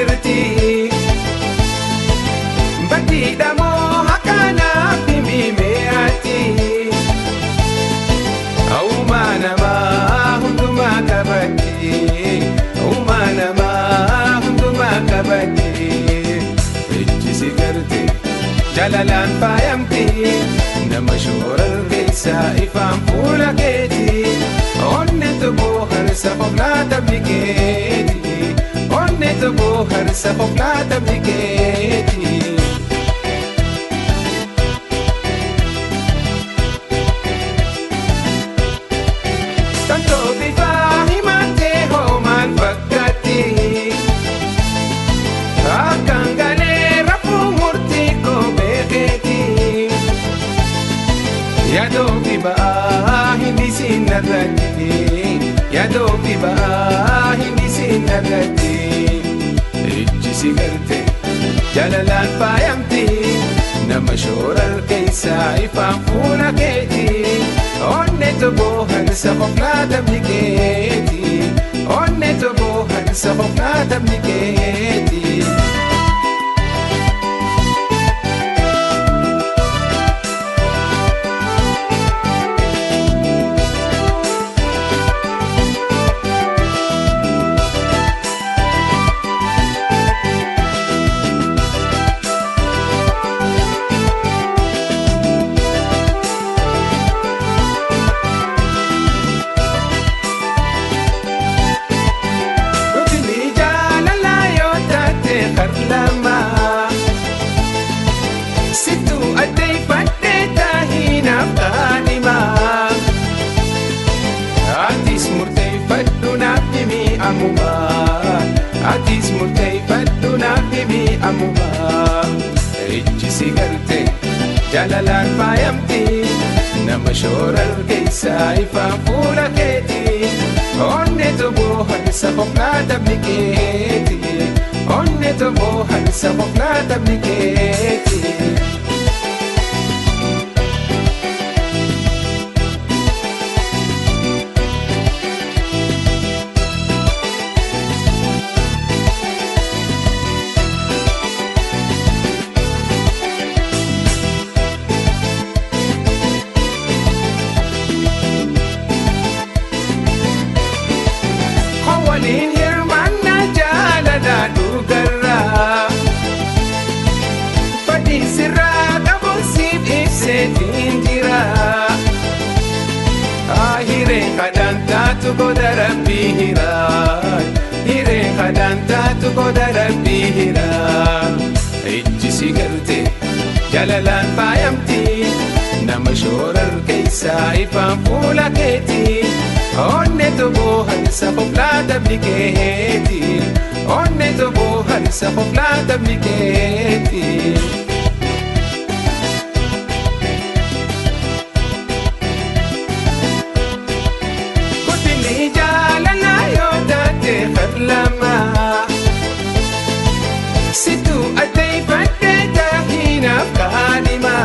jirti Baddiidha moo haqanaaf himimee ati Uumaa namaa hundumaa qabatti Uumaa namaa hundumaa qabatti Ijji si garte jalalaan faayamti Nama shoorar keessaa ifaan fuula keeti Onne tokko harsa qoflaata bikeeti Onne tokko harsa qoflaata bikeeti Tantoo bifaa himattee hoo maal fakkaatti Akkaan galee rafuu murtii koo beekeeti Yaadoo fi ba'aa hindi siin narratti Yaadoo fi ba'aa hindi siin narratti Ijji si garte jalalaan faayamti Nama shoorar keessaa ifaan fuula keeti Onne tokko harsa qoflaata bikeeti Onne tokko harsa qoflaata bikeeti Guddinni jaalalaa yoo taate harlama Sittuu addeeffadhee taahinaaf kaadhima Atis murteeffadhu naaf himi ammuma Atis murteeffadhu naaf himi ammuma Ijji si garte jaalalaan faayamti Nama shoorar keessaa ifaan fuula keeti Onne tokko harsa qoflaata bikeeti Onne tokko harsa qoflaata bikeeti Hawwaliin hirmaannaa jaalalaa dhugarraa Fadhiin sirraa qabuun siif ibseetiin jira Haa hireen kadhaan taatu goda rabbii hiraa Hireen kadhaan taatu goda rabbii hiraa Ijji si garte jalalaan faayamti Nama shoorar keessaa ifaan fuula keeti Onne tokko harsa qoflaata bikeeti Onne tokko harsa qoflaata bikeeti Guddinni jaalalaa yoo taate harlama Sittuu addeeffadhee taahinaaf kaadhima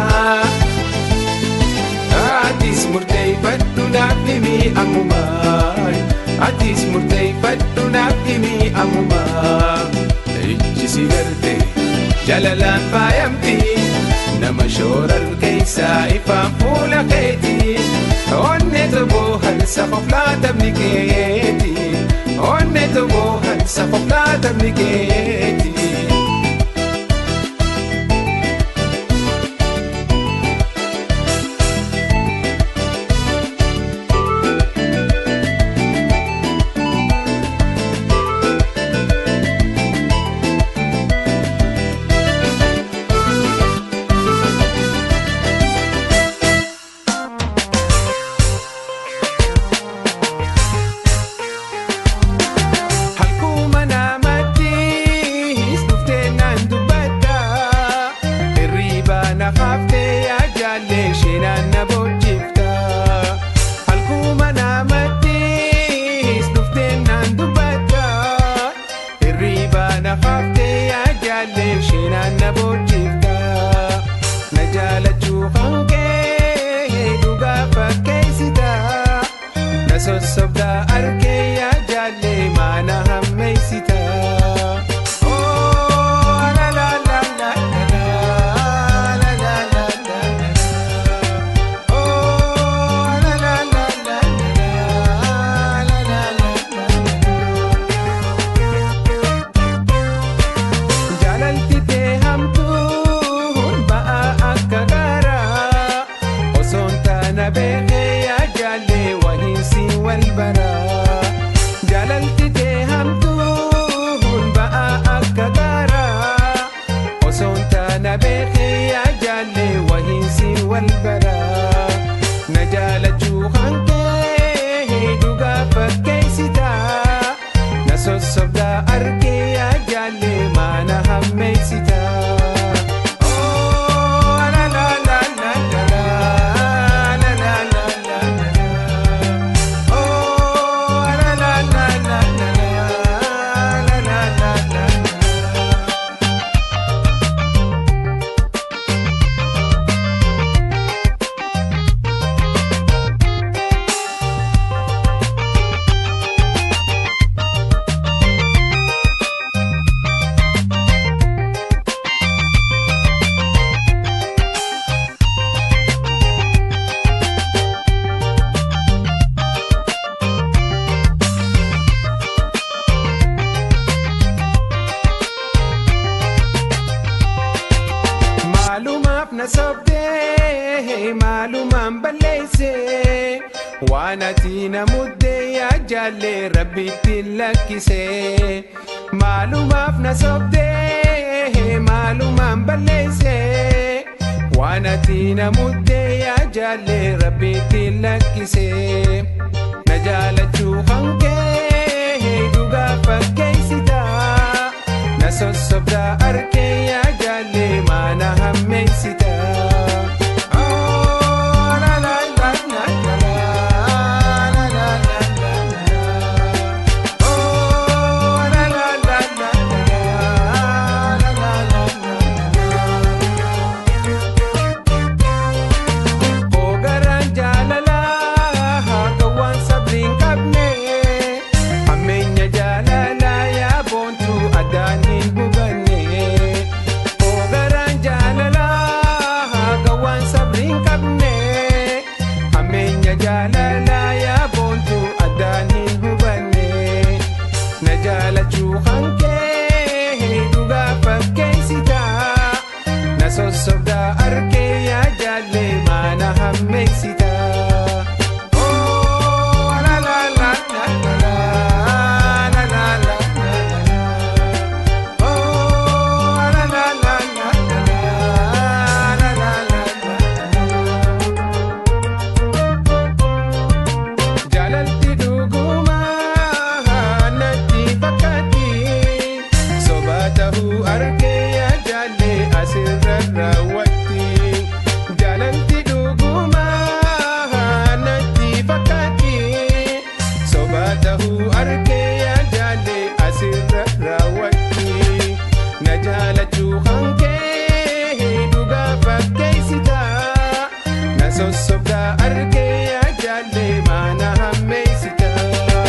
Atis murteeffadhu naaf himi ammuma Atis murteeffadhu naaf himi ammuma Ijji si garte jalalaan faayamti Nama shoorar keessaa ifaan fuula keeti Onne tokko harsa qoflaata bikeeti Onne tokko harsa qoflaata bikeeti Halkuma namattis dhuftee naan dubbadda Hirriba na haaftee ajaalle sheenaan na boochifta Halkuma namattis dhuftee naan dubbadda Hirriba na haaftee ajaalle sheenaan na boochifta Na jaalachuu hankee dhugaa fakkeessita Na sossobdaa arkee yaa jaalle maana hammeessita. Oh, wal baraa na jaalachuu hankee dhugaa fakkeessitaa na sossobdaa argee yaa jaallee maana hammeessitaa. Oh, la la la la la la, la la la la la la. Oh, la la la la la la, la la la la la. Maalumaaf na sobdee maalumaan balleessee waan ati na muddee yaa jaallee rabbitti lakkisee maalumaaf na sobdee maalumaan balleessee waan ati na muddee yaa jaallee rabbitti lakkisee na jaalachuu hankee dhugaa fakkeessitaa na sossobdaa arkee yaa jaallee maana hammeessitaa. Oh, la la la la la la, la la la la la. Oh, la la la la la la, la la la la. Ogaraan jaalalaa haqawwan sabliin qabne hammeenya jaalalaa yaa boontuu addaan hin hubanne. Ogaraan jaalalaa haqawwan sabliin qabne hammeenya jaalalaa yaa boontuu addaan hin hubanne. Na jaalachuu hankee dhugaa fakkeessitaa na sossobdaa arkee yaa jaallee maana hammeessitaa. Oh, la la la la la la, la la la la la la. Oh, la la la la la la, la la la la. Jaalalti dhugumaa natti fakkaatti soba ta'uu argee yaa jaallee asirra raawwatti. Jaalalti dhugumaa natti fakkaatti soba ta'uu argee yaa jaallee asirra raawwatti. Na jaalachuu hankee dhugaa fakkeessitaa na sossobdaa argee yaa jaallee maana hammeessitaa.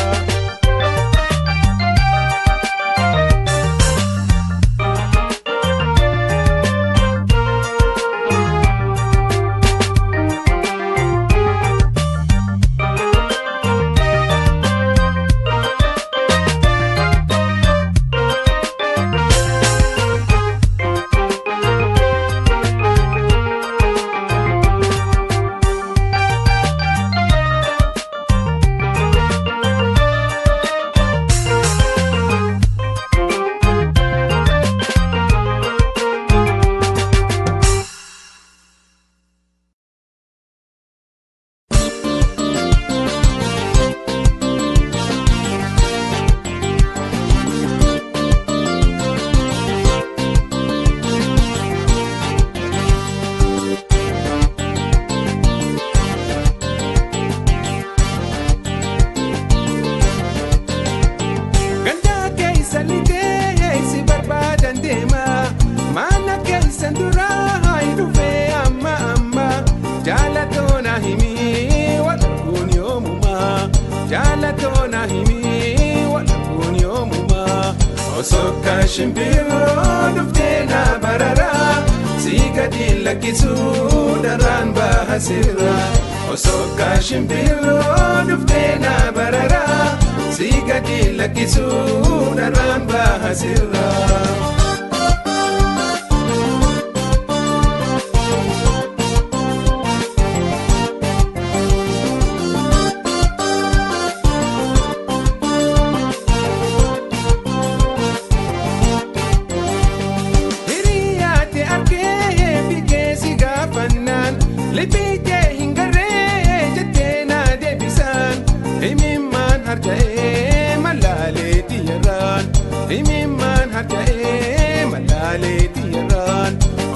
Gandaa keessa litee si barbaadan deema maana keessan duraa hin dhufee amma amma jaalatoona himii walquun yoomuma jaalatoona himii walquun yoomuma osoo kan shimbiroo dhuftee na barara si gadi lakkisuu daraan baasirra osoo kan shimbiroo dhuftee na barara si gadi lakkisuu daraan baasirra.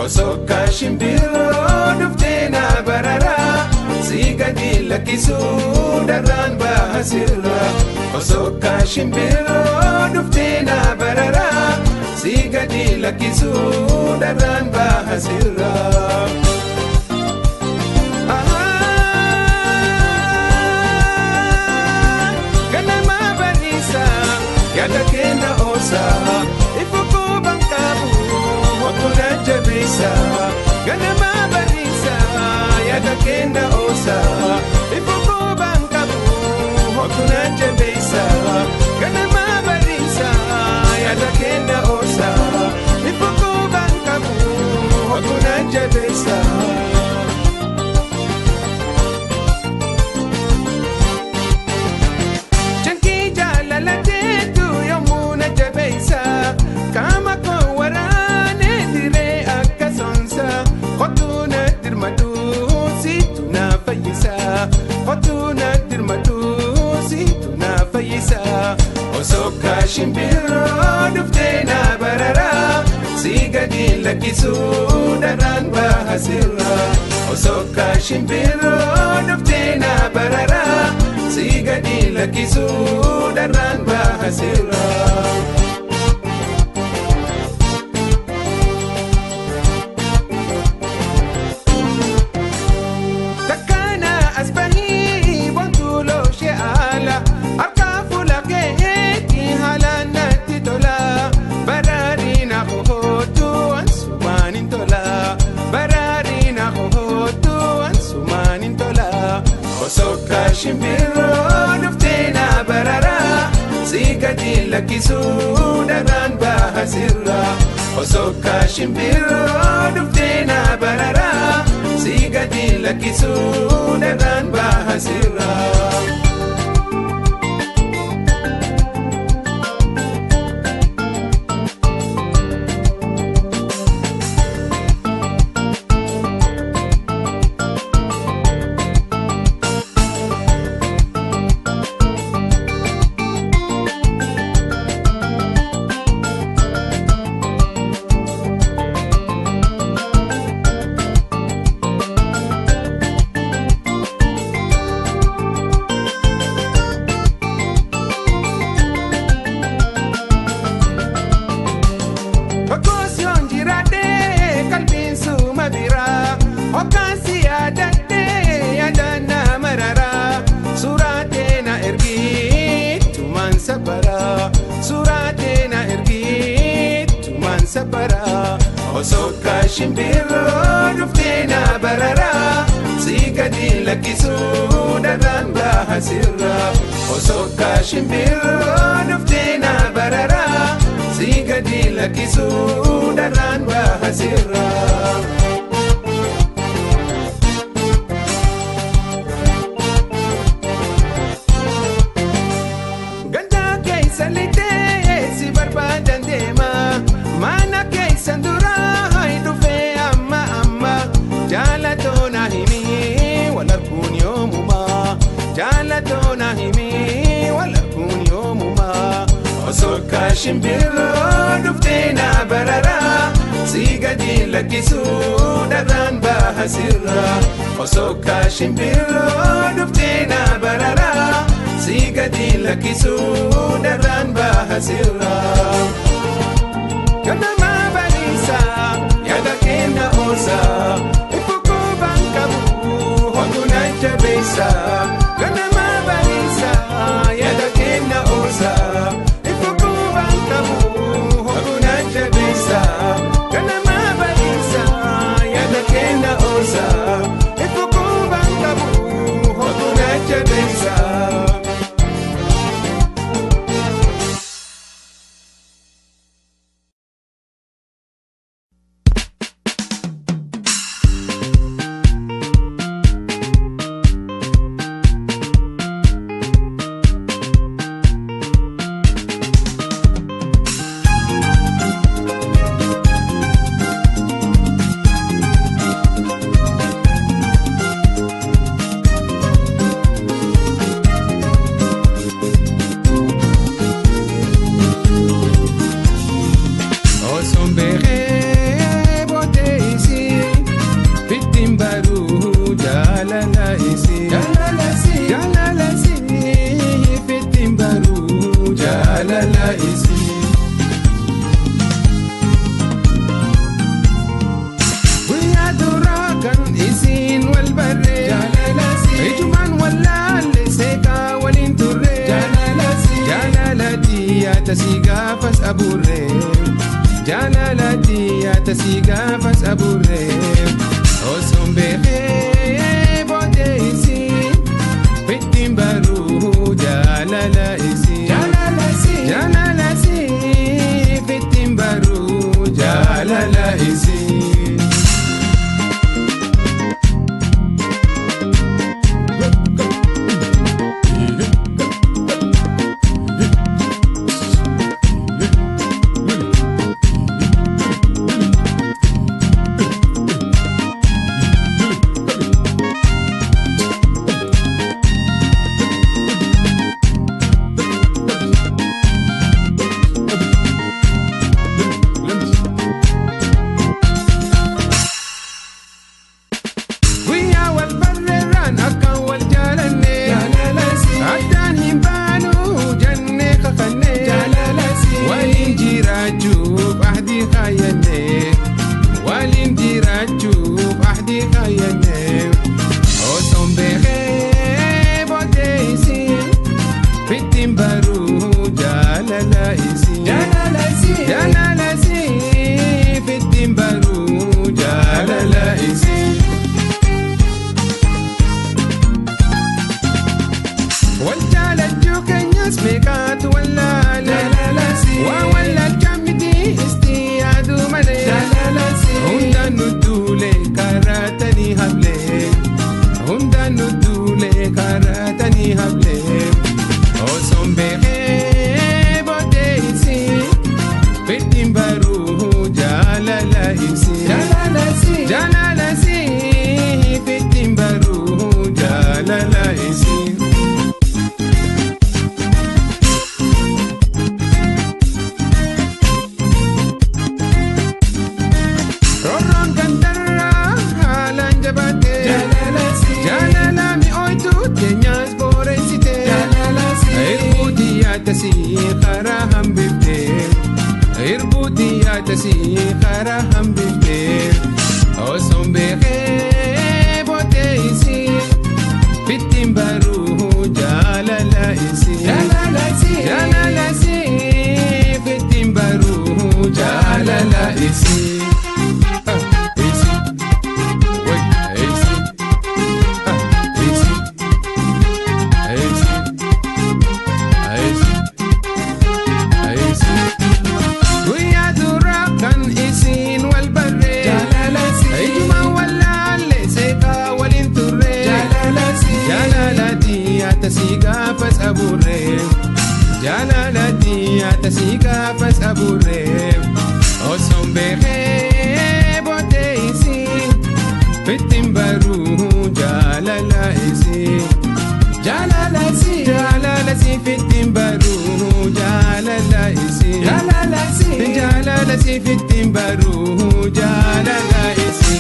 osoo kaashimbiroo dhuftee na barara si gadi lakkisuu darraan baasirra osoo kaashimbiroo dhuftee na barara si gadi lakkisuu darraan baasirra. ganama bariisa yaada kenna oosa ifukuu banqabu wakkuna jabeessa ganama bariisa yaada kenna oosa ifukuu banqabu wakkuna jabeessa ganama bariisa yaada kenna oosa ifukuu banqabu wakkuna jabeessa. Jankii jaalalateetu yommuu na jabeessa Qaama koo waraanee diree akka sonsa Kottuu na dirmatu siitu na fayyisa Kottuu na dirmatu siitu na fayyisa Osoo kaashimbiroo dhuftee na barara Si gadi lakkisuu darraan baasirra Osoo kaashimbiroo dhuftee na barara Si gadi lakkisuu darraan baasirra. Takkaana as bahii wantuuloo ishee haala harkaa fuula keetti haalaan natti tola baraarina hohootu ansumaan hin tola baraarina hohootu ansumaan hin tola osoo kaashimbiroo dhuftee na barara si gadi lakkisuu darraan baasirra osoo kaashimbiroo dhuftee na barara si gadi lakkisuu darraan baasirra. Okosi onjiradhe kalbiin suma bira Okkaansi yaadadhe yaadana marara Suuraatee na ergi tumaan sabara Suuraatee na ergi tumaan sabara Osoo kaashimbiroo dhuftee na barara Si gadi lakkisuu darraan baasirra Osoo kaashimbiroo dhuftee na barara Si gadi lakkisuu darraan baasirra. Ganda keessa litee si barbaadan deema mana keessan dura hai dhufee amma amma jaalatoona himi wal arguun yoomuma jaalatoona himi wal arguun yoomuma osoo kaashimbiroo dhuftee na barara si gadi lakkisuu darraan baasirra osoo kaashimbiroo dhuftee na barara si gadi lakkisuu darraan baasirra. Ganama bariisa yaada kenna oosa ifukuu banqabu hotuu na jabeessa. Ganama bariisa yaada kenna oosa ifukuu banqabu hotuu na jabeessa. Ganama bariisa yaada kenna oosa ifukuu banqabu hotuu na jabeessa. tasii gaafas abuurree jaalalaatti tasii gaafas abuurree osoon beekee boodee isii fittiin baruu jaalala isii jaalala isii fittiin baruu jaalala isii. Guyyaa wal barreerraan akkaan wal jaalanne addaan hin baanu jennee kakanne waliin jiraachuuf ahdii kaayyanne waliin jiraachuuf ahdii kaayyanne osoon beekee boodee isii fittiin baruu jaalala isii jaalala isii fittiin baruu jaalala isii. wal jaalachuu keenyas meeqaatu wallaale waa wallaalchaa miti isti yaaduu malee hundaan nu duule karaatanii hablee hundaan nu duule karaatanii hablee osoon beekee boodee isii fittiin baruu jaalala isii jaalala isii fittiin baruu jaalala isii. Rorroon gandarraa haalaan jabaatee jaalala mi'ooytu keenyas booreessitee hirbuutii yaaddasii karaa hambiftee hirbuutii yaaddasii karaa hambiftee osoon beekee boodee isii fittiin baruu jaalala isii jaalala isii fittiin baruu jaalala isii. Ah, isii. Wait, isii. Ah, isii. Isii. Isii. Isii. Guyyaa duraa kan isiin wal barree ijumaan wallaalle seeqaa waliin turree jaalalatii atasii gaafas abuurree jaalalatii atasii gaafas abuurree osoon beekee boodee isii fittiin baruu jaalala isii jaalala isii jaalala isii fittiin baruu jaalala isii jaalala isii jaalala isii fittiin baruu jaalala isii.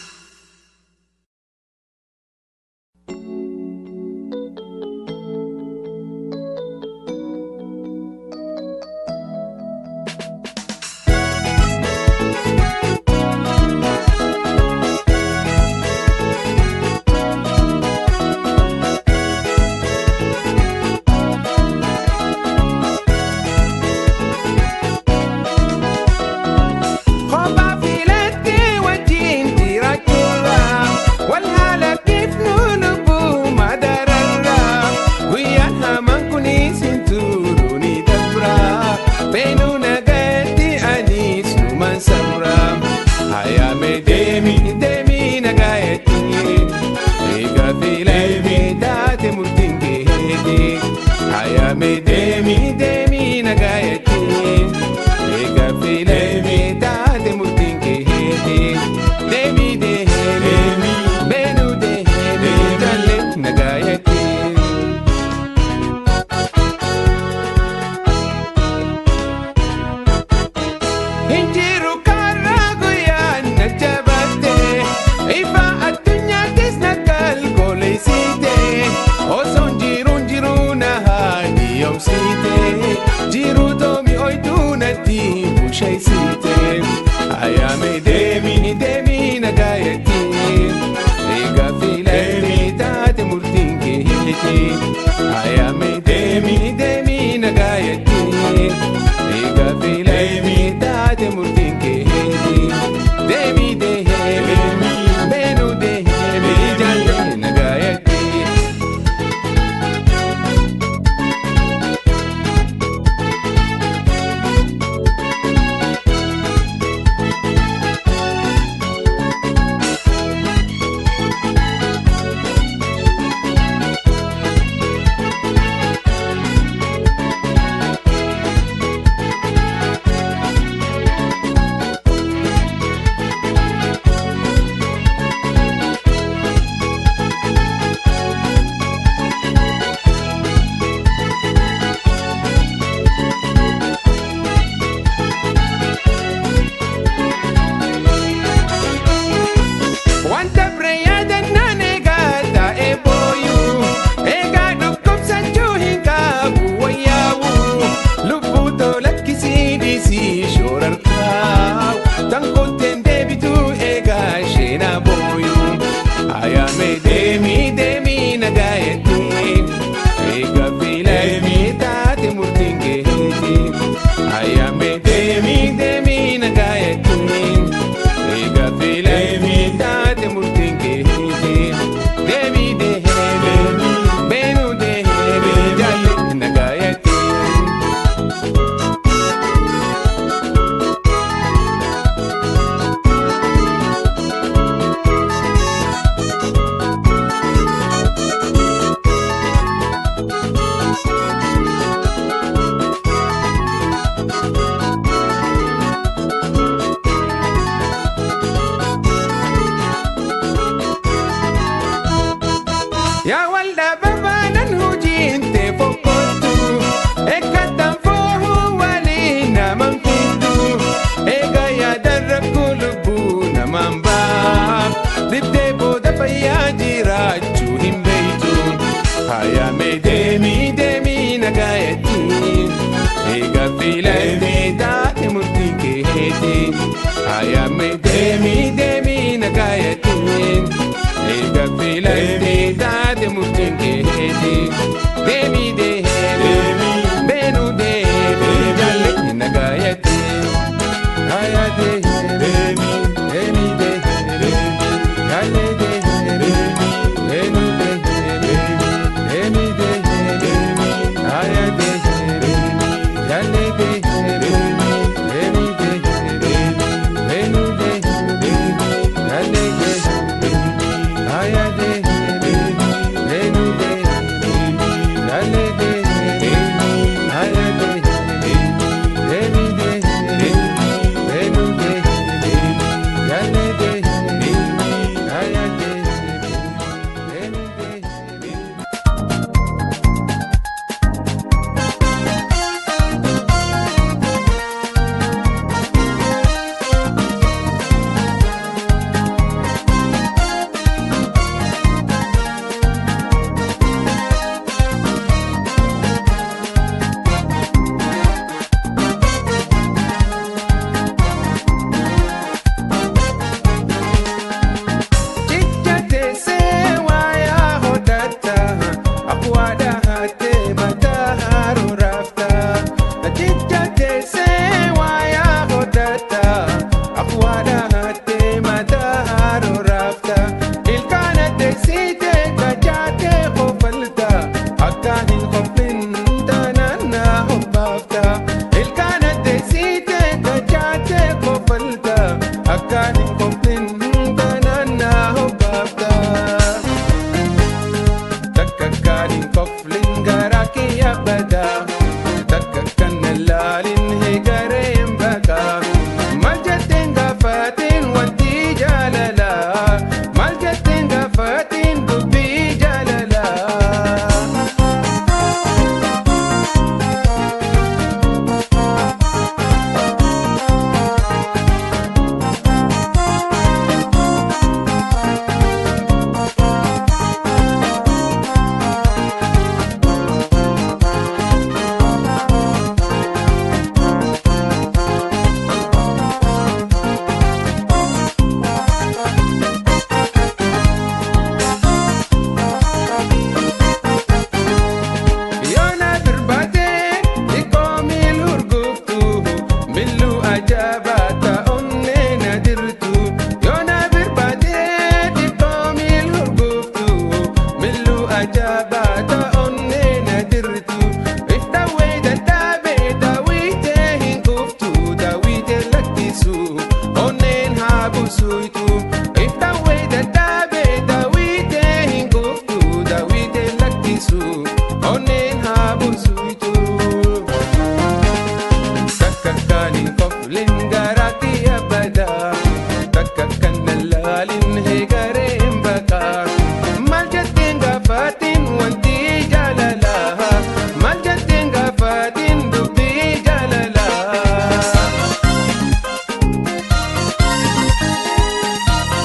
Kophaa filatte wajjin jiraachuudha wal haala bifnu lubbuu madararra guyyaa hamaan kunis hin turu ni dabra beenuu nagatti anis numan sabra hayaame deemi deemi nagayetti eega filatte taate murtiin keeti hayaame deemi deemi nagayetti eega filatte taate murtiin keeti deemi deemi beenuu deemi galle nagayetti. Injiru karaa guyyaan na jabaatte ifa addunyaattis na kalkoleessite osoon jiruun jiruu na haadhiyoomsite jiruu toomi oytuu natti busheessite ayaame deemi deemi na gaayetti eega filatte taate murtiin keeti ayaame deemi deemi na gaayetti Ayame demi demi nagayatin Ega filante dade muftin keheti Demi demi Benu demi Jalle nagayatin Aya demi Demi demi Jalle demi Benu demi Demi demi Aya demi Jalle demi Demi demi Benu demi Jalle demi Aya demi Benu demi Jalle demi Aya demi Demi demi Benu demi Jalle demi Aya demi Demi demi Chichate se waya hodata akwada hate mata haru rafta Chichate se waya hodata akwada hate mata haru rafta Ilkana te site kachate khofalta akahin khofin tanana hubafta Ilkana te site kachate khofalta akahin khofin tanana hubafta Takakanin koflin garaki abada Takakan nalalin higareem baka Maljatin gafatin wanti jalala Maljatin gafatin dubbi jalala Yoona birbaatee xiqqoo miil urgooftu miluu ajaa'ibaa ta'unnee na dirtu. Yoona birbaatee xiqqoo miil urgooftu miluu ajaa'ibaa ta'unnee na dirtu. Iftaawwee dadhaabee daawwitee hin kuftu daawwitee lakkisu onneen haa busuutu. Iftaawwee dadhaabee daawwitee hin kuftu daawwitee lakkisu onneen haa busuutu. Takkakkaaniin koflin garaatti abada Takkakkan nalaalin heegareen baqa Maal jetteen gaafaatiin wanti jaalala Maal jetteen gaafaatiin dubbii jaalala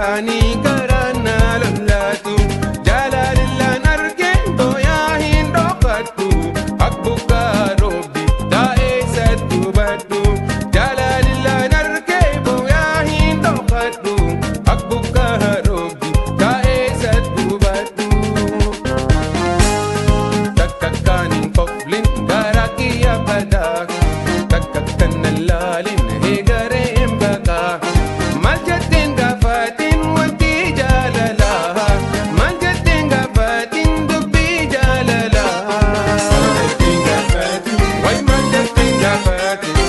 isaanii garaan na lolaatu jaalalillaan argeen booyaa hin dhokadhu akbukaa roobbi taa'ee sattu badhu jaalalillaan argee booyaa hin dhokadhu akbukaa roobbi taa'ee sattu badhu. Takka kan hin qoflin gara kiyya badaa Takka kan hin laalin eegaree hin baqaa Maal jetteen gaafatin wanti jaalalaa Maal jetteen gaafatin dubbii jaalalaa Way maal jetteen gaafatin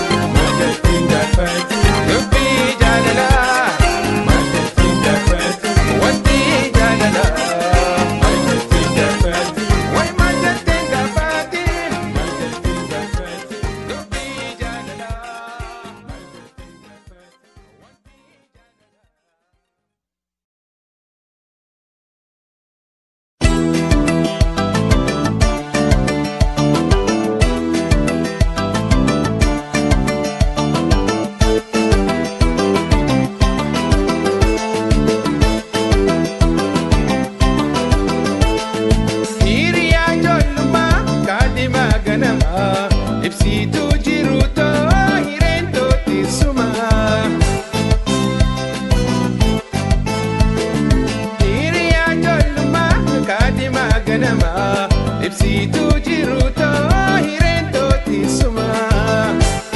dubbii jaalalaa Wanti jaalalaa Way maal jetteen gaafatin dubbii jaalalaa Hiriyaa ijoollummaa kaadhimaa ganamaa ibsituu jiru too hireen toottisumaa. Hiriyaa ijoollummaa kaadhimaa ganamaa ibsituu jiru too hireen toottisumaa.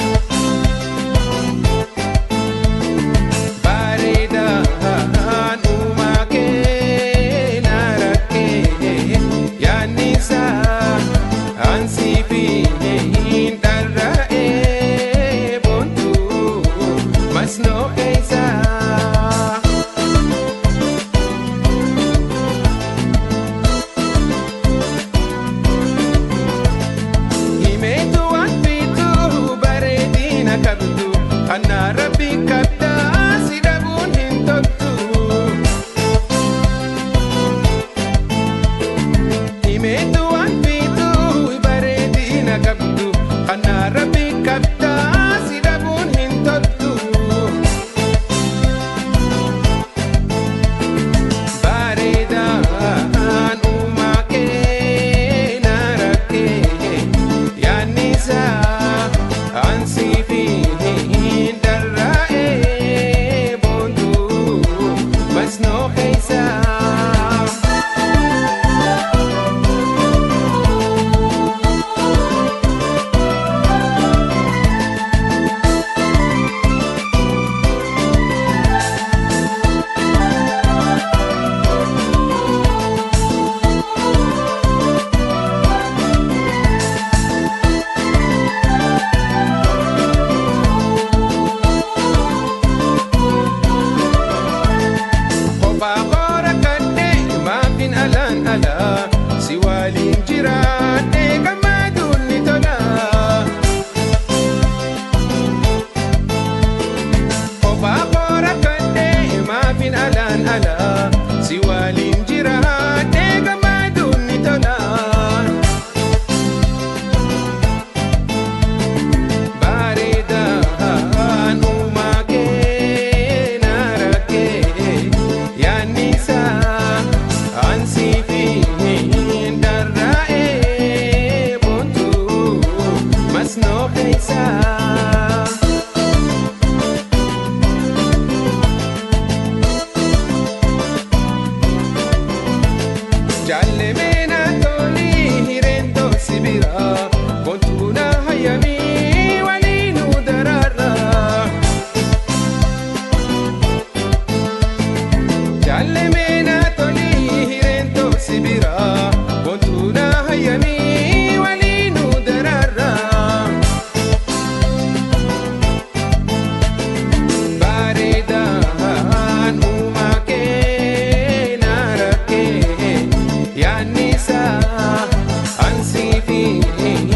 Bareedaan uumaa kee na rakkee yaannisaa ansii fi hin dharra'ee boontuu masnoo eeysaa. Himeetu waan fiituu bareedina qabdu Anna rabbi kabdaa si dhabuun hin toltu Himeetu waan fiituu bareedina qabdu Anna rabbi kabdaa si dhabuun hin toltu Bareedaan uumaa kee na rakkee yaannisaa ansii fi hin dharra'ee boontuu masnoo eeysaa. Kophaa koora kadhee maafin alaan alaa si waliin jiraadhee gammaduun ni tola. Kophaa koora kadhee maafin alaan alaa si waliin jiraadhee gammaduun ni tola. Bareedaan uumaa kee na rakkee yaannisaa ansii fi hin dharra'ee boontuu masnoo eeysaa. Jaallemee na tolii hireen toosi biraa boontuu na hayyamii waliin nu daraarraa. Jaallemee na tolii hireen toosi biraa boontuu na hayyamii waliin nu daraarraa. Bareedaan uumaa kee na rakkee yaannisaa ansii fi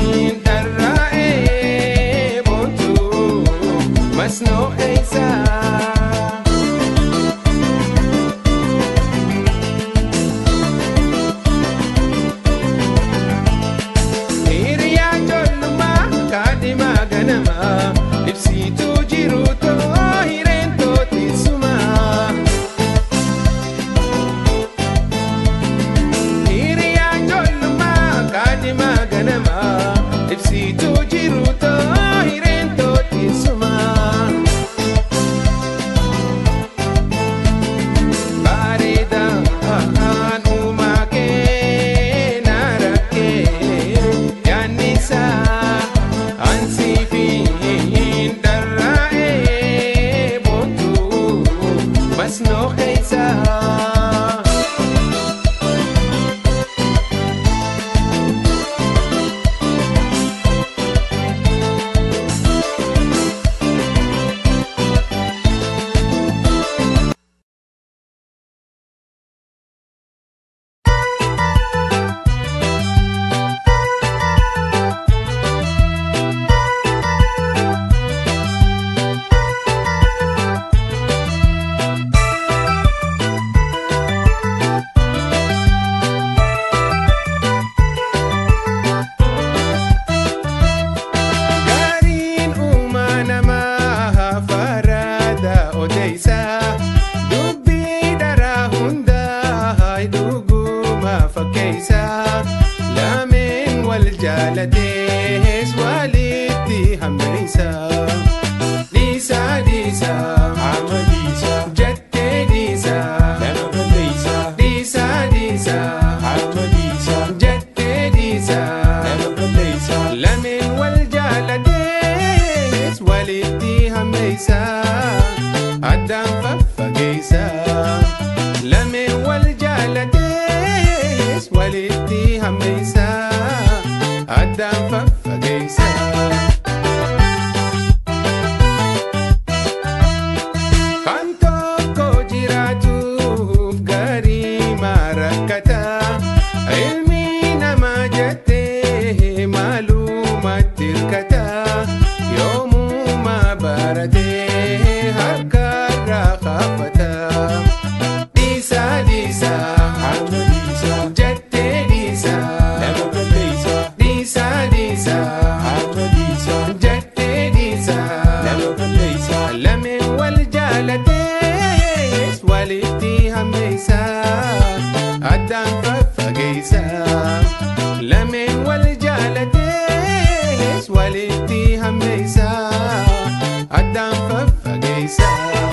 wal jaalatees walitti hammeessa. Dhiisa dhiisa Amma dhiisa, jettee dhiisa. nama balleessa. Dhiisa dhiisa Amma dhiisa, jettee dhiisa. nama balleessa. Lameen wal jaalatees walitti hammeessa. Addaan faffageessa. Lameen wal jaalatees walitti hammeessa. Addaan faffageessa. Kan tokko jiraatuuf gaarii marakkata. Ilmi namaa jettee maalumatti hirkata. Yoomuma baratee harkarraa kaafata. Dhiisa dhiisa Amma dhiisa, jettee dhiisa. nama balleessa. Dhiisa dhiisa Amma dhiisa, jettee dhiisa. nama balleessa. Lameen wal jaalatees walitti hammeessa. Addaan faffageessa. Lameen wal jaalatees walitti hammeessa. Addaan faffageessa.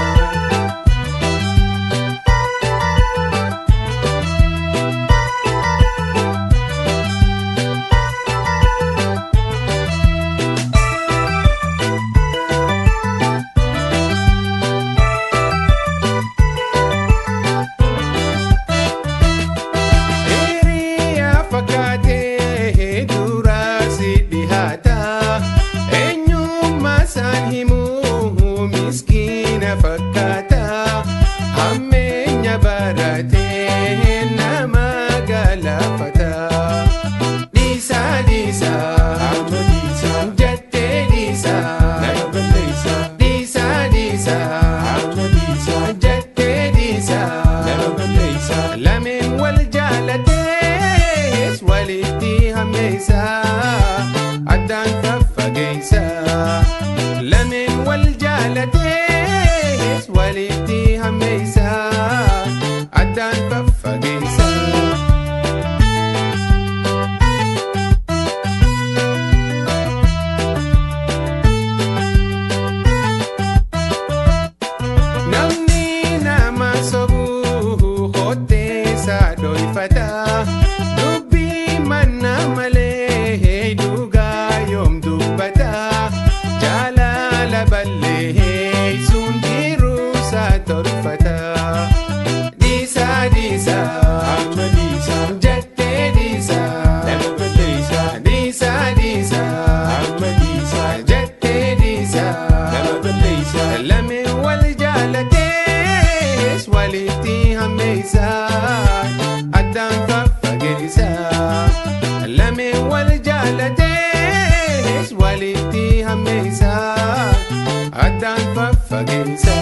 Hiriyaa fakkaatee duraasi dhihaata. Eenyummaa isaan himuu miskiina fakkaata. Hammeenya baratee nama galaafata. Dhiisa dhiisa Amma dhiisa, jettee dhiisa. nama balleessa. Dhiisa dhiisa Amma dhiisa, jettee dhiisa. nama balleessa. Lameen wal jaalatees walitti hammeessa. Addaan faffageessa. Lameen wal jaalatees walitti hammeessa. Addaan faffageessa. Namni nama sobuu hotteessa dhoofata. Dubbii manna malee dhugaa yoom dubbata. Jaalala ballee sun jiruusa tolfata. Dhiisa dhiisa Amma dhiisa, jettee dhiisa. nama balleessa. Dhiisa dhiisa Amma dhiisa, jettee dhiisa. nama balleessa. Lameen wal jaalatees walitti hammeessa. Addaan faffageessa. Lameen wal jaalatees walitti hammeessa. Addaan faffageessa.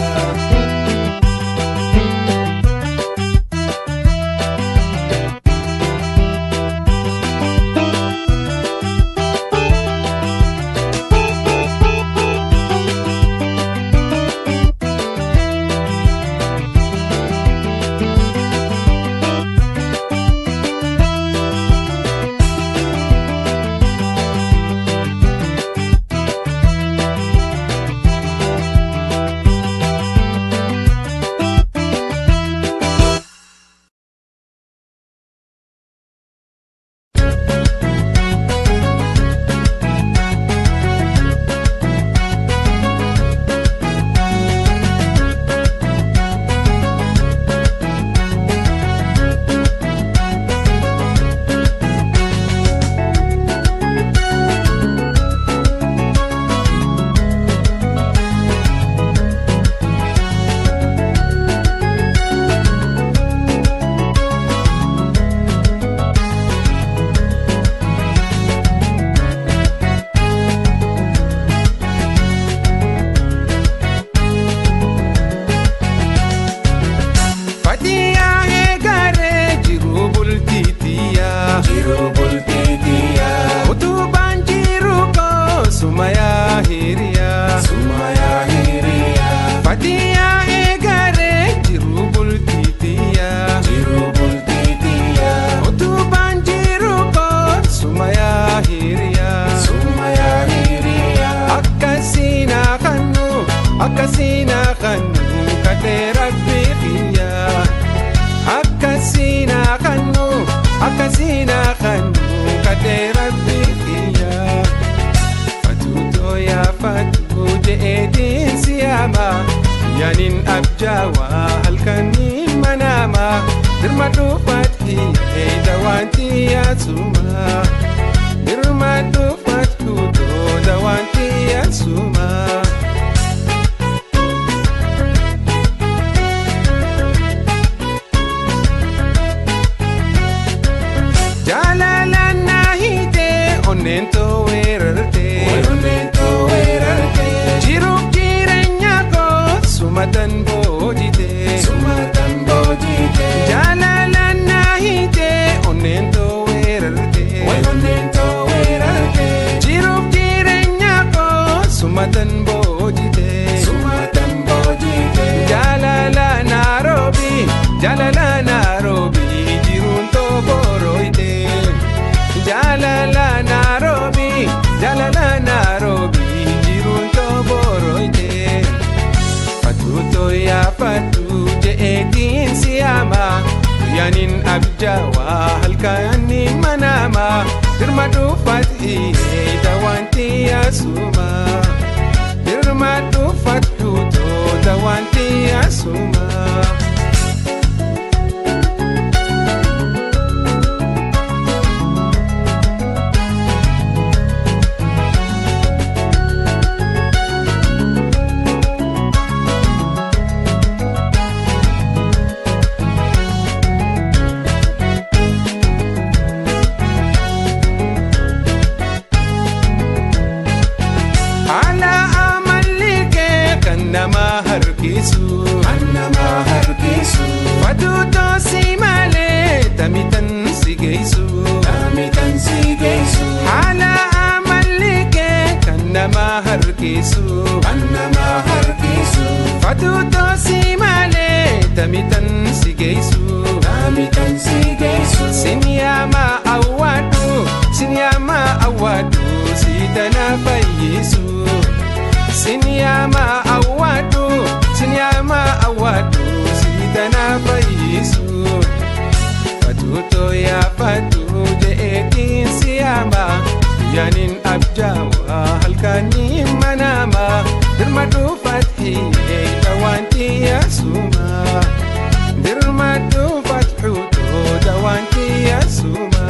fadhee rabbi kiyya fatuutoo yaa fatu je'eetiin siyaama yaanin abjaawaa halkanii manaama dirma dhuufatti dawaanti yaasuma dirma dhuufatti dawaanti yaasuma. Jaalalaan na hiitee onneen too weerartee. Onneen too weerartee. Jiruuf jireenya koo sumatan boojitee. Sumatan boojitee. Jaalalaan na hiitee onneen too weerartee. Onneen too weerartee. Jiruuf jireenya koo sumatan boojitee. Sumatan boojitee. Jaalala Nairobi, jaalala Nairobi, jiruun too borooyitee. Jaalala Nairobi, jaalala Nairobi, jiruun too borooyitee. Fatuutoo yaa fatu je'eetiin siyaama. Guyyaanin abjaawaa halkanii manaama. Dirma dhuufatti dawaanti yaasuma. Dirma dhuufatu toota wanti asuma. Haala amalli kee kan nama harkisu. Kan nama harkisu. Fatuutoo si malee tamitan si geessu. Tamitan si geessu. Haala amalli kee kan nama harkisu. Kan nama harkisu. Fatuutoo si malee tamitan si geessu. Tamitan si geessu. Sinyaama awwaadhu sinyaama awwaadhu siidana fayyisu. Sinyaama awwaadhu sinyaama awwaadhu siidana fayyisu. Fatuutoo yaa fatu je'eetiin siyaama guyyaanin abjaawaa halkanii manaama dirma dhuufatti dawaanti yaasuma. Dirma dhuufatti dawaanti yaasuma.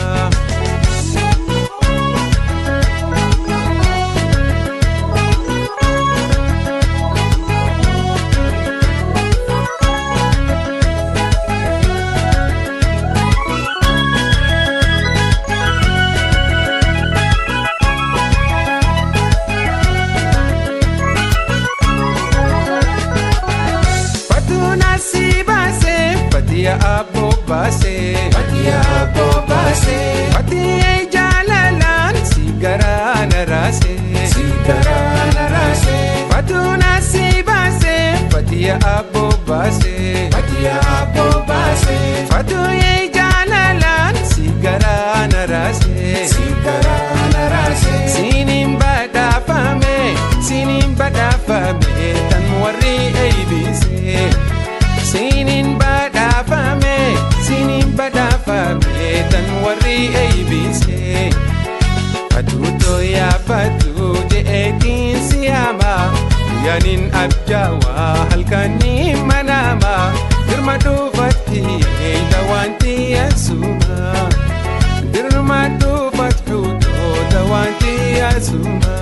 Fatuna si baase, fatia abbo baase. Fatia abbo baase. Fatia jaalalaan si garaana raase. Si garaana raase. Fatuna si baase, fatia abbo baase. Fatia abbo baase. Fatia jaalalaan si garaana raase. Si garaana raase. Sinin badhaafame, sinin badhaafame, tan warri eeybise. Sinin badhaafame, sinin badhaafame, tan warri eeybise. Fatuutoo yaa fatu je'eetiin siyaama. Guyyaanin abjaawaa halkanii manaama. Dirma dhuufatti dawaanti yaasuma. Dirma dhuufatti dawaanti yaasuma.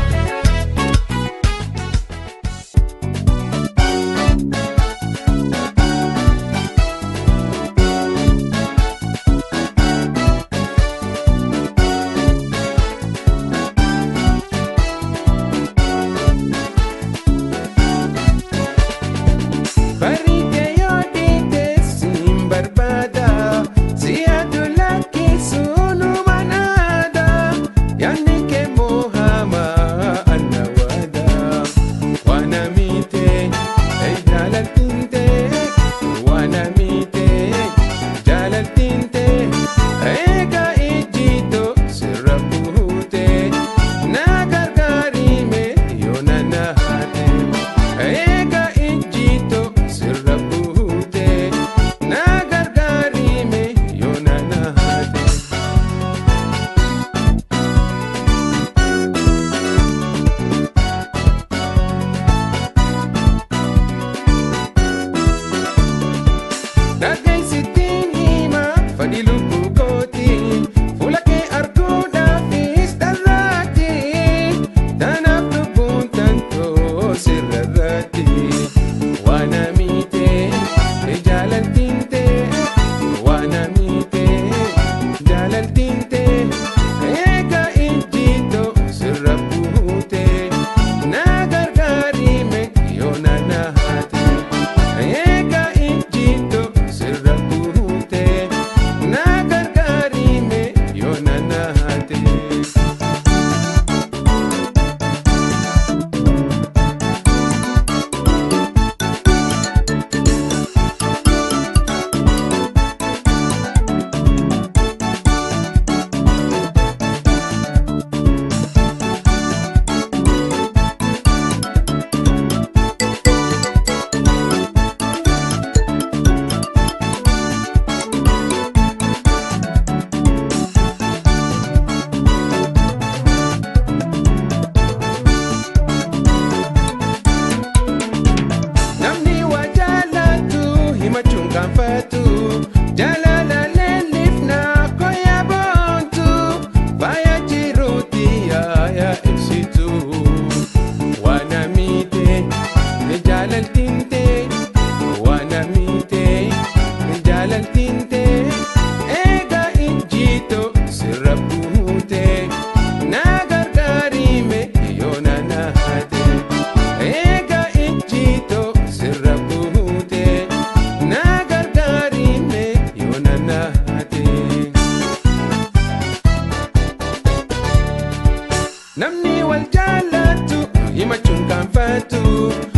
Barite yoo dhiite siin barbaada si adula keessuunu manaada yaanni kee moohama anna waada waana miite jaalaltinte waana miite jaalaltinte eega ijjiito sirra buute na gargaarime yoo na naate eega ijjiito sirra buute na gargaarime yoo na naate. Namni wal jaallatu himachuun kaanfatu